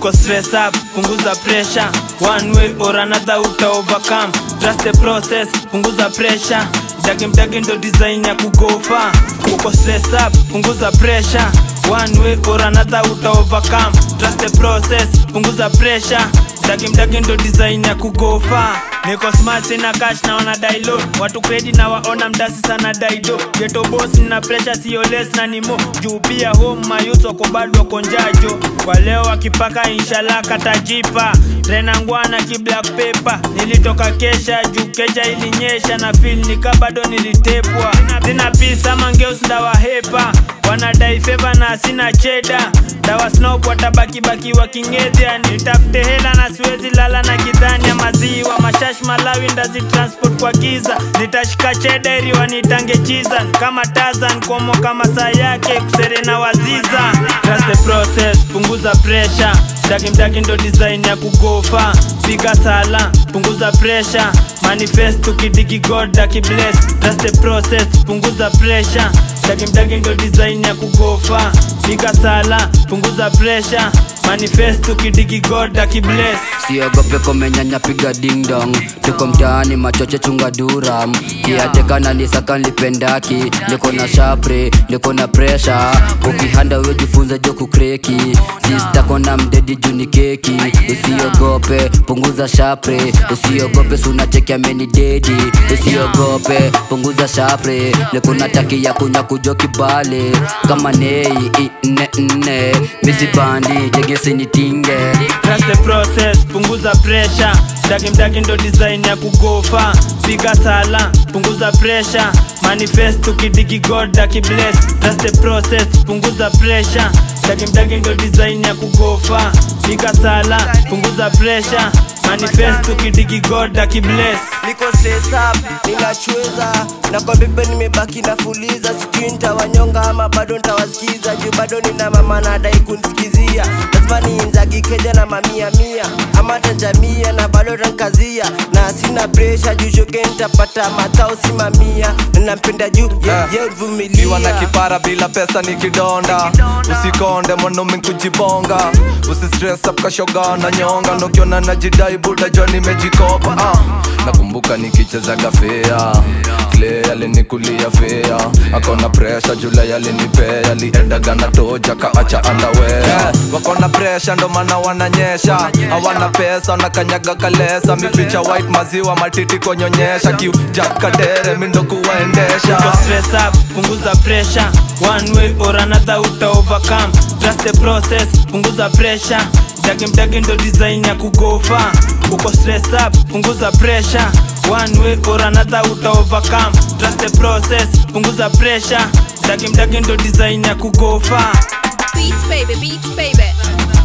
niko stress up punguza pressure one way or another uta overcome trust the process punguza pressure mdagi mdagi ndo design ya kugofa uko stress up punguza pressure one way or another uta overcome trust the process punguza pressure mdagi mdagi ndo design ya kugofa niko smart sina cash na wana dailo watu kredi na waona mdasi sana daido geto boss na pressure sio less na nimo juu pia home mayuth wako bado wako njajo kwa leo wakipaka inshallah katajipa renangwana ki black paper nilitoka kesha juu keja ilinyesha na feel nika bado nilitepwa sina pisa mangeus ndawahepa wanadai feva na sina cheda dawa snop watabakibaki wakingedhia nitafute hela na siwezi lala na kidhani ya maziwa mashash malawi ndazi transport kwa giza nitashika chederi wanitange chizan kama tazan komo kama saa yake kusere na waziza Trust the process punguza pressure mdagi mdagi ndo design ya kugofa piga sala punguza pressure manifest ukidigi god akibless Trust the process punguza pressure mdagi mdagi ndo design ya kugofa piga sala punguza pressure manifest ukidigi god akibless siogope komenyanya piga ding dong tuko mtaani machoche chunga duram kiatekana nisaka nlipendaki niko na shapre niko na presha ukihanda wejifunze jo kukreki sistakona mdedi juni keki usiogope punguza shapre usiogope sunachekia meni dedi usiogope punguza shapre nikuna taki ya kunya kujo kibale kama nei ine nne misibandi jegesinitinge Trust the process punguza pressure mdagi mdagi ndo design ya kugofa piga sala punguza pressure manifest ukidigi god akibless Trust the process punguza pressure mdagi mdagi ndo design ya kugofa piga sala punguza pressure manifest ukidigi god akibless niko sesap ninachweza na kwa bibe nimebaki nafuliza sijui ntawanyonga ama bado ntawasikiza juu bado nina mama nadai kunsikizia lazima niinzagi keja na mamia mia ama tanjamia na bado tankazia na sina presha juu shoke ntapata matao simamia nampenda juu Eh. ye kiwa na uvumilia kipara bila pesa ni kidonda usikonde mwanaume kujibonga usistress up kashoga na nyonga nokiona najidai buda jo nimejikopa ah. nakumbuka nikichezaga fea Clay alinikulia fea akona presha jula alinipea aliedaga na toja kaacha andawea yeah. wakona presha ndo maana wananyesha hawana pesa wanakanyaga kalesa mificha white maziwa matiti konyonyesha kiu jakadere mindo kuwaendesha Niko stress up, punguza pressure One way or another uta overcome Trust the process, punguza pressure Mdagi mdagi ndo design ya kugofa Uko stress up, punguza pressure One way or another uta overcome Trust the process, punguza pressure Mdagi mdagi ndo design ya kugofa Beats baby, beats baby.